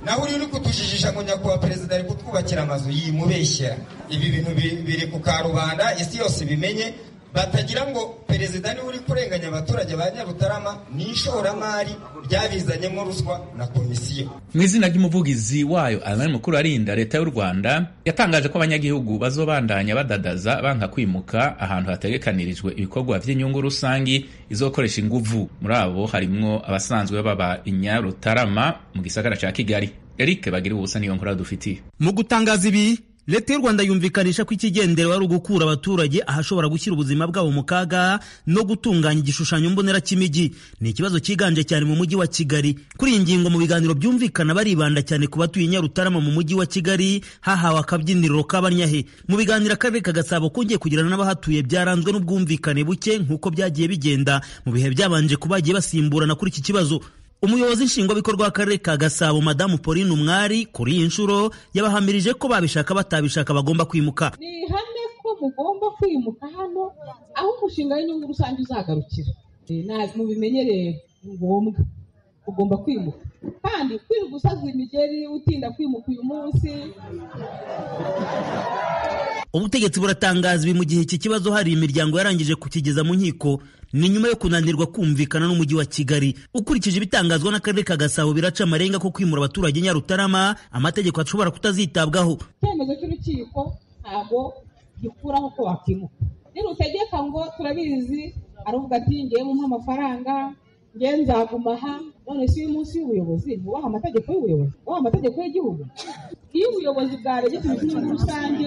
nawe uri kutujijisha ngo nyakubahwa perezida ari kutwubakira amazu yimubeshya ibi bintu bi- biri ku karubanda isi yose ibimenye batagira ngo perezida niwe uri kurenganya abaturage ba nyarutarama ni ishoramari ryabizanyemo ruswa na komisiyo mu izina ry'umuvugizi wayo Alain mukuru arinda leta y'u rwanda yatangaje ko abanyagihugu bazobandanya badadaza banka kwimuka ahantu hategekanirijwe ibikorwa by'inyungu rusange izokoresha inguvu muri abo harimwo abasanzwe baba inyarutarama mu gisagara cya kigali eric bagira ubusa niyo nkora dufitiye mu gutangaza ibi leta y'u rwanda yumvikanisha ko ikigenderewe ari ugukura abaturage ahashobora gushyira ubuzima bwabo mu kaga no gutunganya igishushanyo mbonera cy'imijyi ni ikibazo cyiganje cyane mu mujyi wa kigali kuri iyi ngingo mu biganiro byumvikana baribanda cyane ku batuye nyarutarama mu mujyi wa kigali hahawe akabyiniriro k'abanyahe mu biganiro akarere ka gasabo kongeye kugirana n'abahatuye byaranzwe n'ubwumvikane buke nk'uko byagiye bigenda mu bihe byabanje ko bagiye basimburana kuri iki kibazo umuyobozi nshingwabikorwa w'akarere ka gasabo madamu pauline umwari kuri iyi nshuro yabahamirije ko babishaka batabishaka bagomba kwimuka ni ihame ko mugomba kwimuka hano aho umushinga w'inyungu rusange uzagarukira Eh, ntabwo mubimenyereye ni ngombwa ugomba kwimuka kandi kwirirwa usaza imigeri utinda kwimuka uyu munsi ubutegetsi buratangaza ibi mu gihe iki kibazo hari imiryango yarangije kukigeza mu nkiko ni nyuma yo kunanirwa kumvikana n'umujyi wa kigali ukurikije ibitangazwa n'akarere ka gasabo biraca amarenga ko kwimura abaturage nyarutarama amategeko ashobora kutazitabwaho icyemezo cy'urukiko ntabwo gikuraho ko wakimuka nirutegeka ngo turabizi aravuga ati ngewe mumpa amafaranga ngewe nzaguma aha none si uyu munsi w'ubuyobozi wubaha amategeko y'ubuyobozi wubaha amategeko y'igihugu iyo ubuyobozi bwaregetse inyungu rusange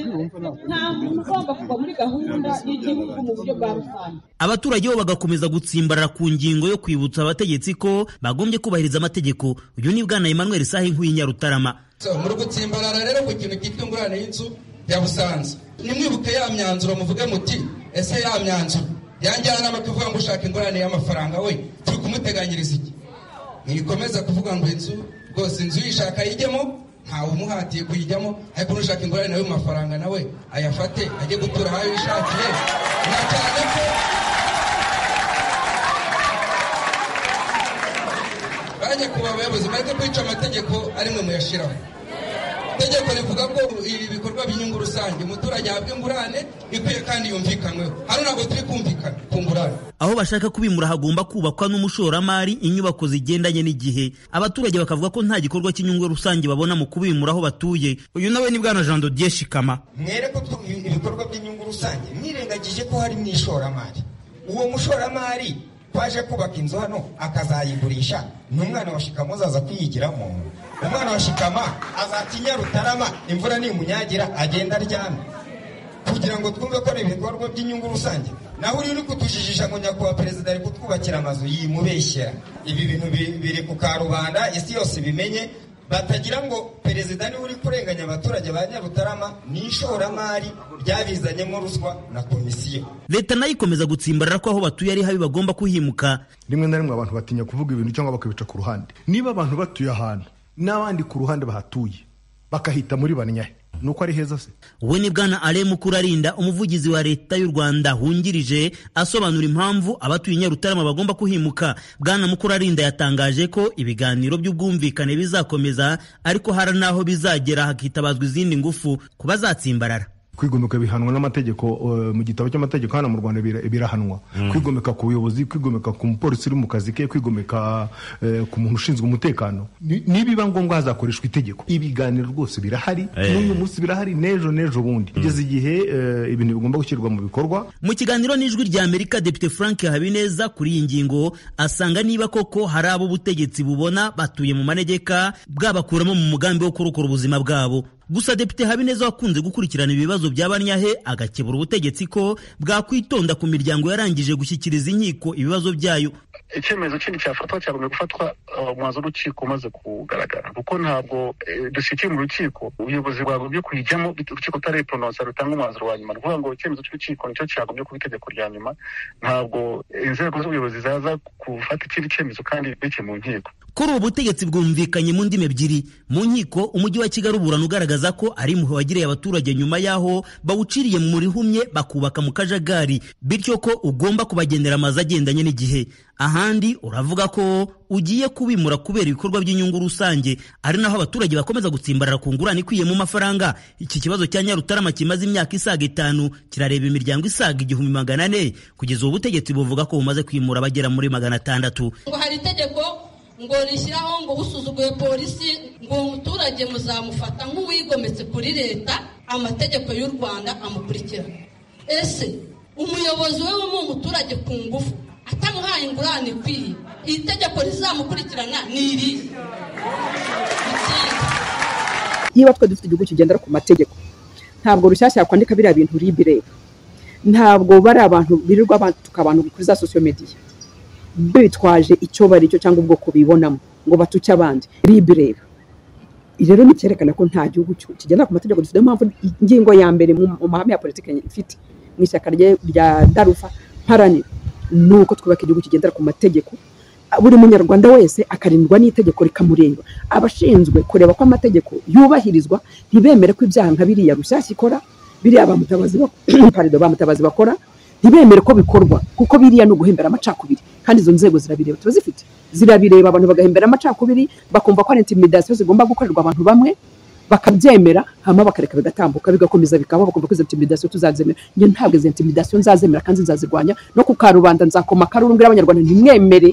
nta muntu ugomba kuva muri gahunda y'igihugu mu buryo bwa rusange abaturage bo bagakomeza gutsimbarara ku ngingo yo kwibutsa abategetsi ko bagombye kubahiriza amategeko uyu ni bwana emmanuel sahe nk'uyu nyarutarama So, muri gutsimbarara rero ku kintu cyitwa ingurane y'inzu ya busanza nimwibuke ya myanzuro muvuge muti ese ya myanzuro yanjyanama tuvuga ngo ushaka ingurane y'amafaranga we turi kumuteganyiriza iki ntikomeza kuvuga ngo inzu rwose inzu uyishaka ayijyemo ntawe umuhatiye kuyijyamo ariko n'ushaka ingurane nawe mu mafaranga nawe ayafate ajye gutura aho yishakiye na cyane ko bajya kuba abayobozi bareke kwica amategeko ari mwe muyashyiraho itegeko rivuga ko ibi bikorwa by'inyungu rusange umuturage ahabwa ingurane ikwiye kandi yumvikanyweho hano ntabwo turi kumvikana ku ngurane aho bashaka kubimura hagomba kubakwa n'umushoramari inyubako zigendanye n'igihe abaturage bakavuga ko nta gikorwa cy'inyungu rusange babona mu kubimura aho batuye uyu nawe ni bwana jean dodier shikama mwereke ko ibikorwa by'inyungu rusange mwirengagije ko hari mu ishoramari uwo mushoramari twaje kubaka inzu hano akazayigurisha ni umwana wa shikama uzaza kuyigiramo umwana wa shikama azatinya rutarama imvura nimunyagira agenda aryamye kugira ngo twumve ko ari ibikorwa by'inyungu rusange naho uri uri kutujijisha ngo nyakubahwa perezida ari kutwubakira amazu yimubeshya ibi bintu bi- biri ku karubanda isi yose ibimenye batagira ngo perezida niwe uri kurenganya abaturage ba nyarutarama ni ishoramari ryabizanyemo ruswa na komisiyo leta nayo ikomeza gutsimbarara ko aho batuye ari habi bagomba kuhimuka rimwe na rimwe abantu batinya kuvuga ibintu cyangwa bakabica ku ruhande niba abantu batuye ahantu n'abandi ku ruhande bahatuye bakahita muri banyahe ni uko ari heza se we ni bwana ale mukurarinda umuvugizi wa leta y'u rwanda wungirije asobanura impamvu abatuye nyarutarama bagomba kuhimuka bwana mukurarinda yatangaje ko ibiganiro by'ubwumvikane bizakomeza ariko hari n'aho bizagera hakitabazwa izindi ngufu ku bazatsimbarara kwigomeka bihanwa n'amategeko eh, mu gitabo cy'amategeko hano mu rwanda bira- birahanwa kwigomeka ku buyobozi kwigomeka ku mupolisi uri mu kazi ke kwigomeka eh, ku muntu ushinzwe umutekano Ni- nibiba ngombwa hazakoreshwa itegeko ibiganiro rwose birahari n'uyu munsi birahari n'ejo n'ejo bundi kugeza igihe eh, ibintu bigomba gushyirwa mu bikorwa mu kiganiro n'ijwi rya amerika depite frank habineza kuri iyi ngingo asanga niba koko hari abo ubutegetsi bubona batuye mu manegeka bwabakuramo mu mugambi wo kurokora ubuzima bwabo gusa depite habineza wakunze gukurikirana ibibazo bya banyahe agakebura ubutegetsi ko bwakwitonda ku miryango yarangije gushyikiriza inkiko ibibazo byayo icyemezo kindi cyafatwa cyagomba gufatwa uh, umwanzuro w'urukiko umaze kugaragara kuko ntabwo eh, dushyikiye mu rukiko ubuyobozi bwagombye kuyijyamo bit- urukiko rutarayiporonsa rutanga umwanzuro wa nyuma ni ukuvuga ngo icyemezo cy'urukiko nicyo cyagombye kuba itegeko rya nyuma ntabwo inzego z'ubuyobozi zaza gufata ikindi cyemezo kandi bike mu nkiko kuri ubu butegetsi bwumvikanye mu ndimi ebyiri mu nkiko umujyi wa kigali uburana ugaragaza ko ari impuhwe wagiriye abaturage nyuma y'aho bawuciriye mu rihumye bakubaka mu kajagari bityo ko ugomba kubagendera amazu agendanye n'igihe ahandi uravuga ko ugiye kubimura kubera ibikorwa by'inyungu rusange ari naho abaturage bakomeza gutsimbarara ku ngurane ikwiye mu mafaranga iki kibazo cya nyarutarama kimaze imyaka isaga itanu kirareba imiryango isaga igihumbi magana ane kugeza ubu butegetsi buvuga ko bumaze kwimura abagera muri magana atandatu ngo hari itegeko ngo rishyiraho ngo usuzuguye polisi ngo uwo muturage muzamufata nk'uwigometse kuri leta amategeko y'u rwanda amukurikirana ese umuyobozi we w'uwo muturage ku ngufu atamuhaye ingurane ikwiye iri tegeko rizamukurikirana ni iri niba twe dufite igihugu kigendera ku mategeko ntabwo rushyashya yakwandika biriya bintu ribire ntabwo bari abantu birirwa batuka abantu kuri za sosiyo mediya bitwaje icyo bari cyo cyangwa ubwoko bibonamo ngo batuke abandi ribire rero ni icyerekana ko nta gihugu kigendera ku mategeko dufite niyo mpamvu ingingo ya mbere mu mahame ya politiki ifite mu ishyaka rya darufa mparanira ni uko twubaka igihugu kigendera ku mategeko buri munyarwanda wese akarindwa n'itegeko rikamureba abashinzwe kureba ko amategeko yubahirizwa ntibemere ko ibyaha nka biriya rushyashya ikora biriya bamutabazi bakora ntibemere ko bikorwa kuko biriya ni uguhembera amacakubiri kandi izo nzego zirabireba tuba zifite zirabireba abantu bagahembera amacakubiri bakumva ko ari intimidasiyo zigomba gukorerwa abantu bamwe bakabyemera hama bakareka bigatambuka bigakomeza bikaba bakumva ko izo intimidasiyo tuzazemera njye ntabwo izo intimidasiyo nzazemera kandi nzazirwanya no ku karubanda nzakoma akaruru mbwira abanyarwanda ntimwemere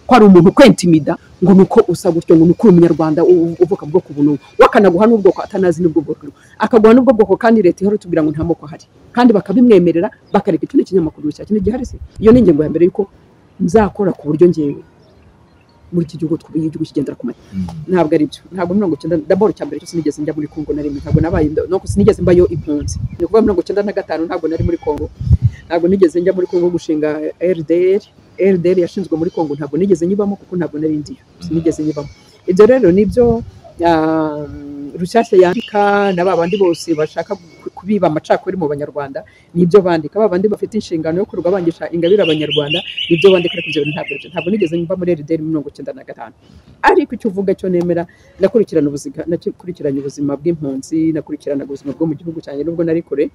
ko hari umuntu ukwentimida ngo ni uko usa gutyo ngo ni uko uri umunyarwanda uvuka mu bwoko buno wakanaguha n'ubwoko atanazi n'ubwoko akaguha n'ubwoko kandi leta ihora itubwira ngo nta moko ahari kandi bakabimwemerera bakareka icyo ni ikinyamakuru cya kino gihari se iyo ni ingingo ya mbere yuko nzakora ku buryo ngewe muri iki gihugu twubiye igihugu kigendera ku mata ntabwo ari byo ntabwo mirongo icyenda daboro cya mbere cyose nigeze njya muri kongo na rimwe ntabwo nabaye nuko sinigeze mbayo impunzi ni ukuvuga mirongo icyenda na gatanu ntabwo nari muri kongo ntabwo nigeze njya muri kongo gushinga rdr rdr yashinzwe muri kongo ntabwo nigeze nyibamo kuko ntabwo nari ndiyo sinigeze nyibamo ibyo rero nibyo rushyashya yandika na ba bandi bose bashaka kubiba amacakubiri mu banyarwanda nibyo bandika ba bandi bafite inshingano yo kurwa bangisha ingabire abanyarwanda nibyo bandika ariko ibyo ntabwo ntabwo nigeze nyumva muri rdr mirongo icyenda na gatanu ariko icyo uvuga cyo nemera nakurikirana ubuzima nakurikiranye ubuzima bw'impunzi nakurikirana ubuzima bwo mu gihugu cyanjye nubwo nari kure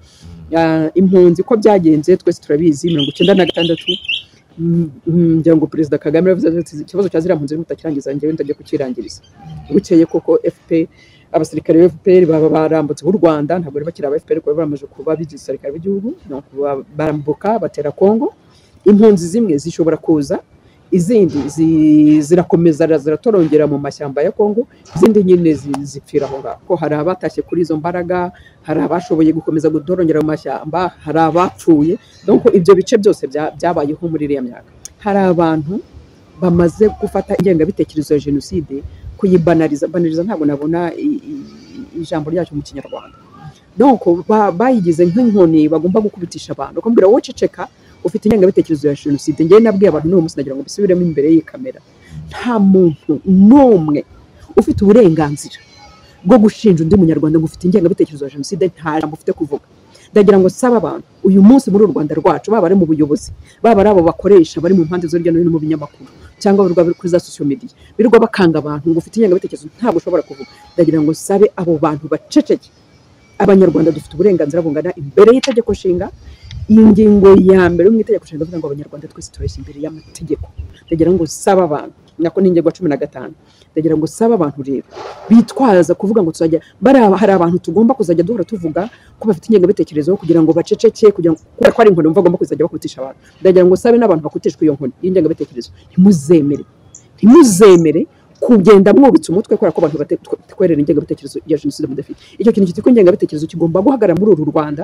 impunzi ko byagenze twese turabizi mirongo icyenda na gatandatu ngira ngo perezida kagame yavuze ati ikibazo cya ziriya mpunzi mutakirangiza ngewe ndajya kukirangiriza bukeye koko fp abasirikare ba fpr baba barambutse b'u rwanda ntabwo bari bakiri aba fpr kuba baramaze kuba bigize abasirikare b'igihugu barambuka batera kongo impunzi zimwe zishobora kuza izindi zirakomeza ziratorongera mu mashyamba ya kongo izindi nyine zipfira aho ngaho ko hari abatashye kuri izo mbaraga hari abashoboye gukomeza gutorongera mu mashyamba hari abapfuye dore ibyo bice byose byabayeho muri iriya myaka hari abantu bamaze gufata ingengabitekerezo ya jenoside kuyibanariza banariza ntabwo nabona ijambo ryacu mu kinyarwanda donc bayigize nk'inkoni bagomba gukubitisha abantu bakambwira wowe ceceka ufite ingengabitekerezo ya jenoside ngewe nabwiye abantu n'uwo munsi nagira ngo bisubiremo imbere y'iyi kamera nta muntu n'umwe ufite uburenganzira bwo gushinja undi munyarwanda ngo ufite ingengabitekerezo ya jenoside nta jambo ufite kuvuga ndagira ngo saba abantu uyu munsi muri u rwanda rwacu baba ari mu buyobozi baba ari abo bakoresha bari mu mpande zo hirya no hino mu binyamakuru cyangwa birirwa kuri za sosiyo mediya birirwa bakanga abantu ngo ufite ingengabitekerezo ntabwo ushobora kuvuga ndagira ngo sabe abo bantu baceceke abanyarwanda dufite uburenganzira bungana imbere y'itegeko nshinga iyi ngingo ya mbere mu itegeko nshinga ndavuga ngo abanyarwanda twese tureshya imbere y'amategeko ndagira ngo saba abantu nako ni ingingo ya cumi na gatanu ndagira ngo sabe abantu rero bitwaza kuvuga ngo tuzajya hari abantu tugomba kuzajya duhora tuvuga ko bafite ingengabitekerezo kugira ngo baceceke kugira ngo kubera ko ari inkoni bumva bagomba kuzajya bakutisha abantu ndagira ngo sabe n'abantu bakutishwa iyo nkoni y'ingengabitekerezo ntimuzemere ntimuzemere kugenda mwubitse umutwe kubera ko abantu batwerera ingengabitekerezo ya jenoside mudafite icyo kintu cyitwa ingengabitekerezo kigomba guhagarara muri uru rwanda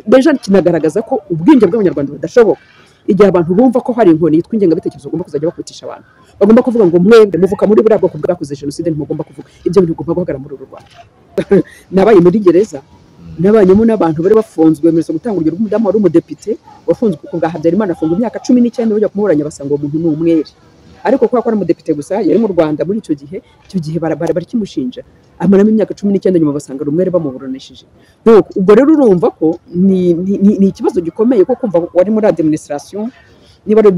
beje kinagaragaza ko ubwenge bw'abanyarwanda budashoboka igihe abantu bumva ko hari inkoni yitwa ingengabitekerezo bagomba kuzajya bakutisha abantu bagomba kuvuga ngo mwembe muvuka muri buriya bwoko bwakoze jenoside ntimugomba kuvuga ibyo bintu ugomba guhagarara muri uru rwanda nabaye muri gereza nabanyemo n'abantu bari bafunzwe mpereza gutanga urugero rw'umudamu wari umudepite wafunzwe ku bwa habyarimana afungwa imyaka cumi n'icyenda bajya kumuburanya basanga uwo muntu ni umwere ariko kubera ko ari umudepite gusa yari mu rwanda muri icyo gihe icyo gihe barakimushinja amaramo imyaka cumi n'icyenda nyuma basanga ari umwere bamuburanishije ubwo rero urumva ko ni ikibazo gikomeye ko kumva wari muri adiminisitirasiyo niba ari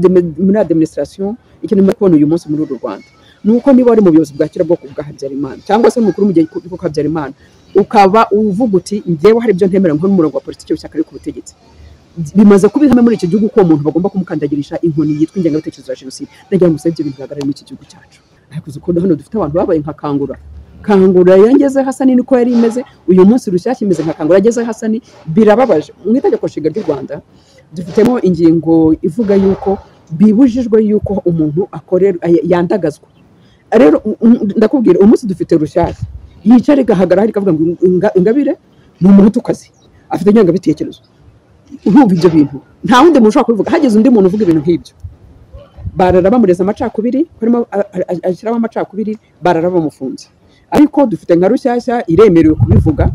muri adiminisitirasiyo ikintu muri kubona uyu munsi muri uru rwanda ni uko niba wari mu buyobozi bwa kera bwoko bwa habyarimana cyangwa se mukuru mu gihe kuko habyarimana ukaba uvuga uti njyewe hari ibyo ntemera nk'umurongo wa politiki w'ishyaka riri ku butegetsi bimaze kuba ihame muri iki gihugu ko uwo muntu bagomba kumukandagirisha inkoni yitwa ingengabitekerezo ya jenoside ndagira ngo musebe ibyo bintu bihagarare muri iki gihugu cyacu ariko uzi ukuntu hano dufite abantu babaye nka kangura kangura yangeze hasani niko yari imeze uyu munsi rushyashya imeze nka kangura yageze hasani birababaje mu itegeko nshinga ry'u rwanda dufitemo ingingo ivuga yuko bibujijwe yuko umuntu akorera yandagazwa rero ndakubwira uyu munsi dufite rushyashya yicara igahagara hari ikavuga ngo inga- ingabire ni umuntu utukazi afite ingengabitekerezo urumva ibyo bintu nta wundi muntu ushobora kubivuga hageze undi muntu uvuga ibintu nk'ibyo barara bamureza amacakubiri barimo a- a- a- ashyiramo amacakubiri barara bamufunze ariko dufite nka rushyashya iremerewe kubivuga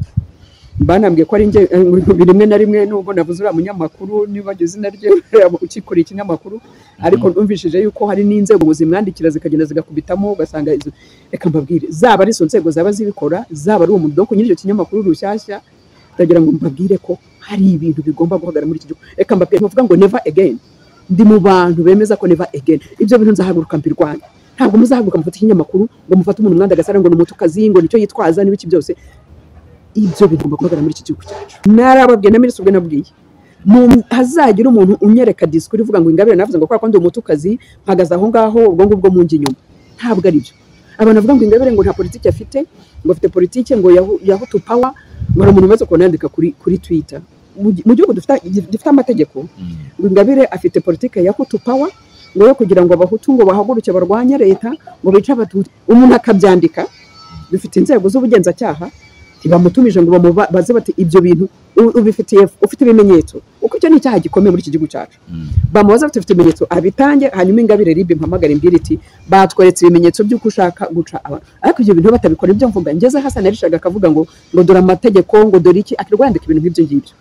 banambwiye ko ari nge eh, rimwe na rimwe nubwo navuze uriya munyamakuru niba izina rye ukikuriye ikinyamakuru ariko numvishije yuko hari n'inzego zimwandikira zikagenda zigakubitamo ugasanga izo reka mbabwire zaba ari izo nzego zaba zibikora zaba ari uwo mudoku nyiri icyo kinyamakuru rushyashya ndagira ngo mbabwire ko hari ibintu bigomba guhagarara muri iki gihugu reka mbabwire ntuvuga ngo never again ndi mu bantu bemeza ko never again ibyo bintu nzahaguruka mbirwanya ntabwo muzahaguruka mufata ikinyamakuru ngo mufate umuntu mwanda agasara ngo ni umutukazi ngo nicyo yitwaza n'ibiki byose ibyo bigomba guhagarara muri iki gihugu cyacu narababwiye na minisitiri ubwe nabwiye Mu- hazagira umuntu unyereka disikuru ivuga ngo ingabire navuze ngo kubera ko ndi umutukazi mpagaze aho ngaho ubwo ngubwo munjya inyuma ntabwo ari byo abantu bavuga ngo ingabire ngo nta politiki afite ngo afite politiki ngo yahu- yahutu pawa ngo hari umuntu umaze kubona yandika kuri kuri twita mu gi- mu gihugu dufite gifite amategeko ngo ingabire afite politiki ya hutu pawa ngo yo kugira ngo abahutu ngo bahaguruke barwanye leta ngo bice abatutsi umuntu akabyandika dufite inzego z'ubugenzacyaha ntibamutumije ngo bamubaze bati ibyo bintu u- ubifitiye ufite ibimenyetso kuko icyo ni icyaha gikomeye muri iki gihugu cyacu bamubaza bati ufite ibimenyetso abitange hanyuma ingabire ribe mpamagara imbwira iti batweretse ibimenyetso by'uko ushaka guca abantu ariko ibyo bintu batabikora ibyo mvuga ngeze hasi narishaga akavuga ngo ngo dore amategeko ngo dore iki akirirwa yandika ibintu nk'ibyo ngibyo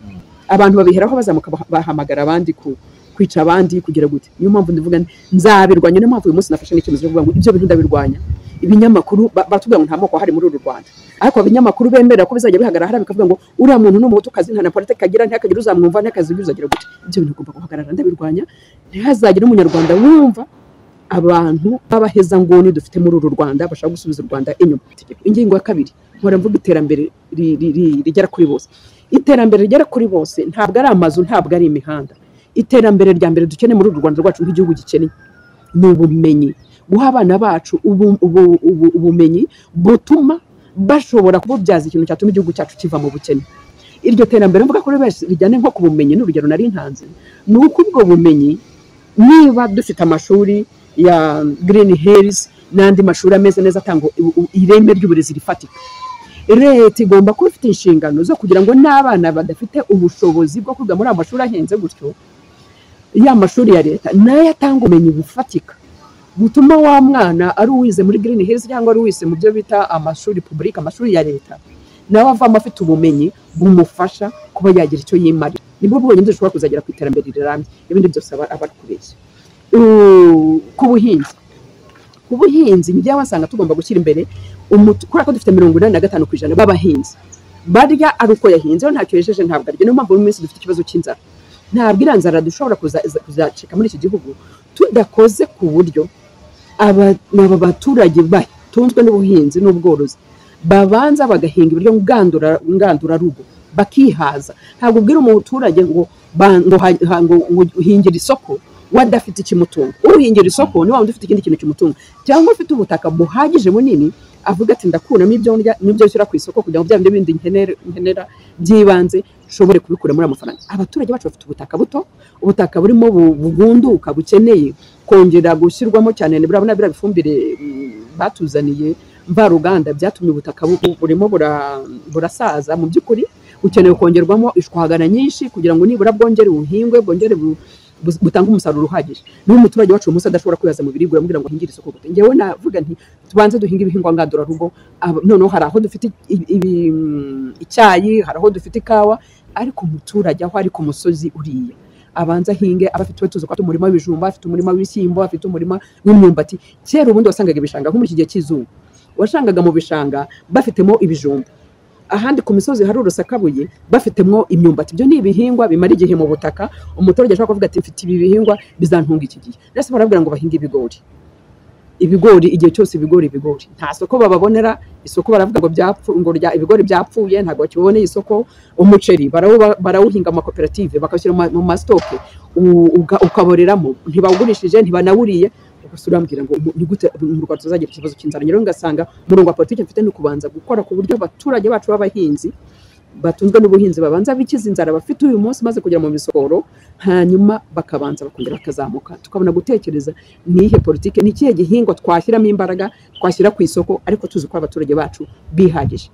abantu babiheraho bazamuka bah- bahamagara abandi ku kwica abandi kugira gute niyo mpamvu ndivuga nti, nzabirwanya niyo mpamvu uyu munsi nafashe n'icyemezo cyo kuvuga ngo ibyo bintu ndabirwanya ibinyamakuru ba- batubwira ngo nta moko ahari muri uru rwanda ariko abinyamakuru bemera ko bizajya bihagarara hariya bikavuga ngo uriya muntu ni umutukazi nta na politiki agira ntihakagire uzamwumva ntihakagire uzagira gute ibyo bintu ugomba guhagarara ndabirwanya ntihazagire umunyarwanda wumva abantu b'abahezanguni dufite muri uru rwanda bashaka gusubiza u rwanda inyuma ingingo ya kabiri nkora mvuga iterambere ri- ri- ri- rigera kuri bose iterambere rigera kuri bose ntabwo ari amazu ntabwo ari imihanda iterambere rya mbere dukeneye muri uru rwanda rwacu nk'igihugu gikeneye ni ubumenyi guha abana bacu ubu- ubu- ubu- ubumenyi butuma bashobora kububyaza ikintu cyatuma igihugu cyacu kiva mu bukene iryo terambere mvuga kuri bose rijyane nko ku bumenyi n'urugero nari ntanze ni uko ubwo bumenyi niba dufite amashuri ya girini herizi n'andi mashuri ameze neza atanga u- u- ireme ry'uburezi rifatika leta igomba kuba ifite inshingano zo kugira ngo n'abana badafite ubushobozi bwo kwiga muri ayo mashuri ahenze gutyo ya mashuri ya leta nayo atanga ubumenyi bufatika butuma wa mwana ari uwize muri girini herizi cyangwa ari uwize mu byo bita amashuri publika amashuri ya leta nawe avamo afite ubumenyi bumufasha kuba yagira icyo yimarira nibwo bwonyine dushobora kuzagera ku iterambere rirambye ibindi byose aba aba ari kubeshya Uh, ku buhinzi ku buhinzi njyewe wasanga tugomba gushyira imbere umutu- kubera ko dufite mirongo inani na gatanu ku ijana b'abahinzi barya ari uko yahinze we ntacyo yejeje ntabwo arya niyo mpamvu mu minsi dufite ikibazo cy'inzara ntabwo iriya nzara dushobora kuza- iza- kuzacika muri iki gihugu tudakoze ku buryo aba ni aba baturage batunzwe n'ubuhinzi n'ubworozi babanza bagahinga ibiryo ngandura- ngandurarugo bakihaza ntabwo ubwira umuturage ngo ba- ngo ha- ha- ngo uhingire isoko wadafite ikimutunga uhingira isoko niba waba udafite ikindi kintu kimutunga cyangwa ufite ubutaka buhagije bunini avuga ati ndakuramo ibyo ndya n'ibyo nshyira ku isoko kugira ngo bya bindi bindi nkenera nkenera by'ibanze nshobore kubikura muri ayo mafaranga abaturage bacu bafite ubutaka buto ubutaka burimo bu- bugunduka bukeneye kongera gushyirwamo cyane nibura na biriya bifumbire mm, batuzaniye mvaruganda byatumye ubutaka bu- bu- burimo bura- burasaza mu by'ukuri bukenewe kongerwamo ishwagara nyinshi kugira ngo nibura bwongere buhingwe bwongere bu- bu- butange umusaruro uhagije niba umuturage wacu uyu munsi adashobora kwihaza mu biribwa uramubwira ngo ahingire isoko gute ngewe navuga nti tubanze duhinge ibihingwa ngandurarugo aba- noneho hari aho dufite i- ibi- mm, icyayi hari aho dufite ikawa ariko umuturage aho ari ku musozi uriya abanza ahinge aba afite tuzi ko afite umurima w'ibijumba afite umurima w'ibishyimbo afite umurima w'imyumbati kera ubundi wasangaga ibishanga nko muri iki gihe cy'izuba wasangaga mu bishanga bafitemo ibijumba ahandi ku misozi hari urusakabuye bafitemo imyumbati ibyo ni ibihingwa bimara igihe mu butaka umuturage ashobora kuvuga ati mfite ibi bihingwa bizantunga iki gihe ndetse barabwira ngo bahinge ibigori ibigori igihe cyose ibigori ibigori nta soko bababonera isoko baravuga ngo byapfu ngo rya ibigori byapfuye ntabwo bakiboneye isoko umuceri barawu- barawuhinga amakoperative bakawushyira mu ma- mu masitoke u- uga- ukaboreramo ntibawugurishije ntibanawuriye gusa urambwira ngo mu- ni gute mu rwanda tuzagira ikibazo cy'inzara rero ngasanga umurongo wa politiki mfite ni ukubanza gukora ku buryo abaturage bacu b'abahinzi batunzwe n'ubuhinzi babanza bikiza inzara bafite uyu munsi maze kugera mu misoro hanyuma bakabanza bakongera bakazamuka tukabona gutekereza ni ihe politiki ni ikihe gihingwa twashyiramo imbaraga twashyira ku isoko ariko tuzi ko abaturage bacu bihagije